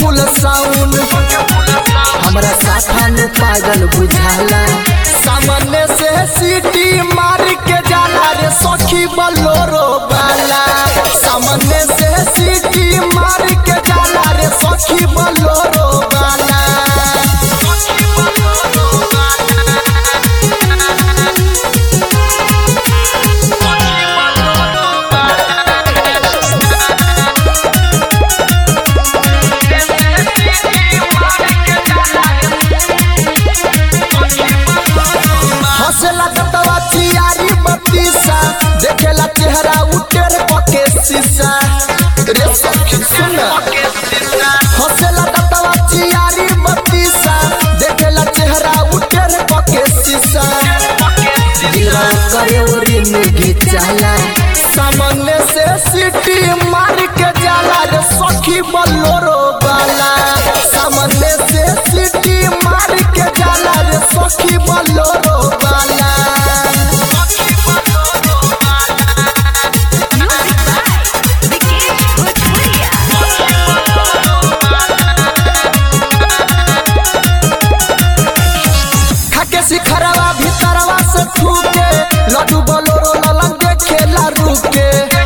फुल साउन हमरा साथन पागल बुझाला सामने से सीटी मार के जाला रे सखी बलोरो वाला सामने से सीटी मार के जाला रे सखी बलोरो वाला हंसला कतवा चियारी बत्तीसा देखेला चेहरा उटेर पके शीशा रे सखी सुन हंसला कतवा चियारी बत्तीसा देखेला चेहरा उटेर पके शीशा दिलवा करे ओरी मुगी जाला सामने से सीटी मार के जाला रे सखी बलोरो वाला सामने से सीटी मार के जाला रे सखी बलोरो वाला खाके सिखरवा भीतरवा से ठूके लड्डू बलोरो ललन देखेला रुके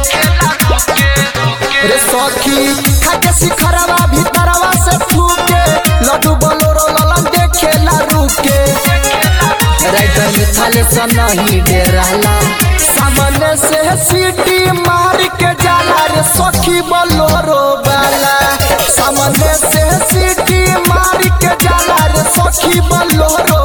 रे सखी खाके सिखरवा भीतरवा से ठूके लड्डू बलोरो ललन देखेला रुके राइटर मिथाले से नहीं डेराला सामने से सीटी मार के जाला रे सखी बलोरो वाला सामने से सीटी मार के जाला रे सखी बलोरो